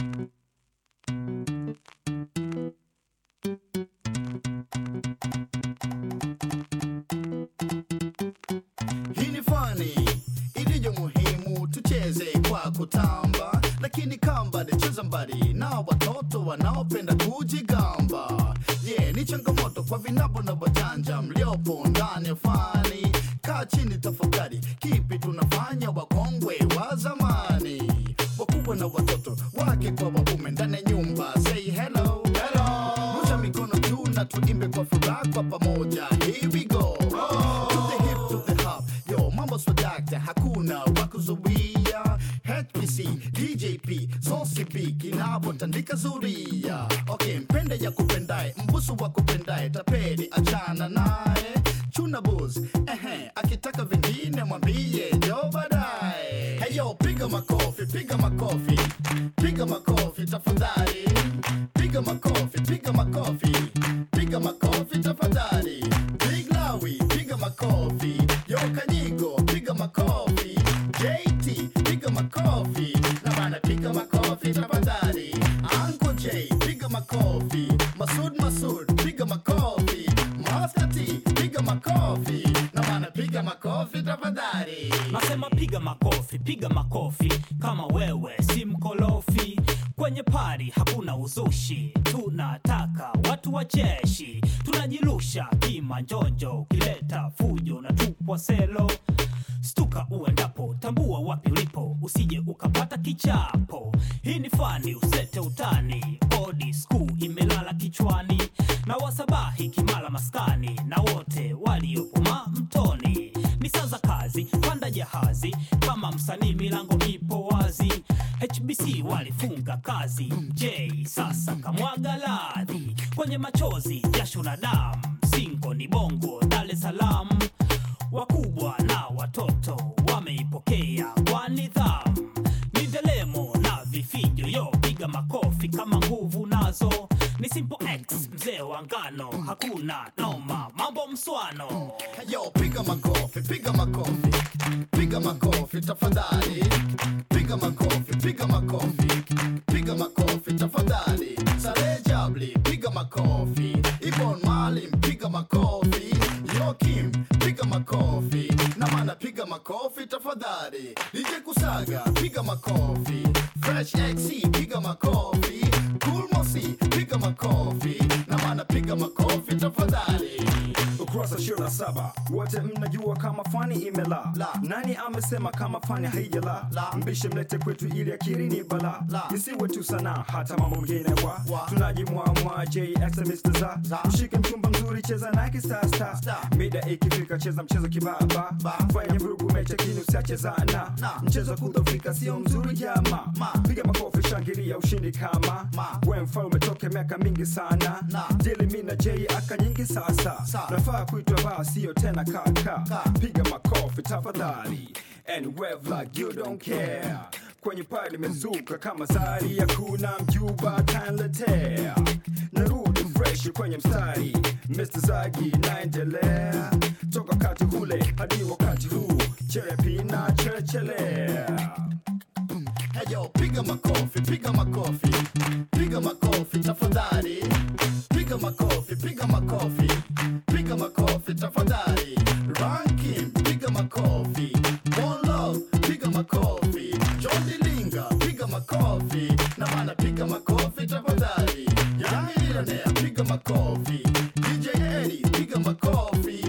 Hii ni fani iliyo muhimu, tucheze kwa kutamba, lakini kamba cheza mbali na watoto wanaopenda kujigamba. Yeah, ni changamoto kwa vinabo na wajanja mliopo ndani ya fani. Kaa chini tafakari, kipi tunafanya wakongwe wa zamani, wakubwa na watoto wake kwa waume ndani ya nyumba. Say hello, hello, rusha mikono juu na tuimbe kwa furaha kwa pamoja. Here we go. To the hip, to the hop. Yo, mambo swadakta, hakuna wakuzuia. HPC, DJP, Zonsip, kinapotandika zuria. Okay, mpende ya kupendae, mbusu wa kupendae, tapeli achana naye. Chuna buz, ehe, akitaka vingine mwambie jo baadaye. Hey yo, piga makofi, piga makofi, piga makofi tafadhali. Piga makofi, piga makofi, piga makofi tafadhali. Big Lawi, piga makofi. Yo Kanyigo, piga makofi. JT, piga makofi. Na bana piga makofi tafadhali. Uncle J, piga makofi. Masud Masud, piga makofi. Master T, piga makofi. Na bana piga makofi tafadhali. Nasema piga makofi, piga makofi kama wewe si mkolofi. Kwenye pari hakuna uzushi, tunataka watu wa jeshi. Tunajirusha kimanjonjo, ukileta fujo na tupwa selo. Stuka uendapo, tambua wapi ulipo, usije ukapata kichapo. Hii ni fani, usete utani, body school imelala kichwani, na wasabahi kimala maskani, na wote waliopuma mtoni. Ni saa za kazi, panda jahazi, kama msanii milango ipo wazi. HBC walifunga kazi, J sasa kamwaga ladhi kwenye machozi, jasho na damu, singo ni bongo, Dar es Salaam wakubwa na watoto wameipokea kwa nidhamu. Ni ndelemo na vifijo, yo piga makofi kama nguvu nazo. Ni Simple X mzee wa ngano, hakuna noma, mambo mswano. Yo, piga makofi, piga makofi, piga makofi tafadhali. Piga makofi, piga makofi, piga makofi tafadhali. Saleh Jabli, piga makofi. Ibon Malim, piga makofi. Yo Kim, piga makofi. Na mana piga makofi tafadhali. DJ Kusaga, piga makofi. Fresh XC, piga makofi. Cool Mosi, piga makofi. Na mana piga makofi tafadhali. ukurasa ishirini na saba wote mnajua kama fani imela La. nani amesema kama fani haijala La. mbishe mlete kwetu ili akiri ni bala La. isiwe tu sana hata mambo mengine wa Wa. tunajimwamwa jx Mr. za Za. mshike mchumba mzuri cheza nake sasa Star. mida ikifika cheza mchezo kibaba Ba. fanya vurugu mecha kini usiachezana Na. mchezo wa kudhofika sio mzuri jama Ma. piga makofi shangilia ushindi kama Ma. we mfalme toke miaka mingi sana Na. dili mi na j aka nyingi sasa Sa. nafaa kuitwa baa sio tena kaka Ka. piga makofi tafadhali and wave like you don't care kwenye paa limezuka kama sari hakuna mjuba tanletea narudi fresh kwenye mstari Mr. Zagi naendelea toka wakati ule hadi wakati huu cherepina cherechelea Hey yo, piga makofi, piga makofi, piga makofi tafadhali. Piga makofi, piga makofi, piga makofi tafadhali. Ranking, piga makofi. One love, piga makofi. John Dilinga, piga makofi. Na mana piga makofi tafadhali. Young Millionaire, piga makofi. DJ Eddie, piga makofi.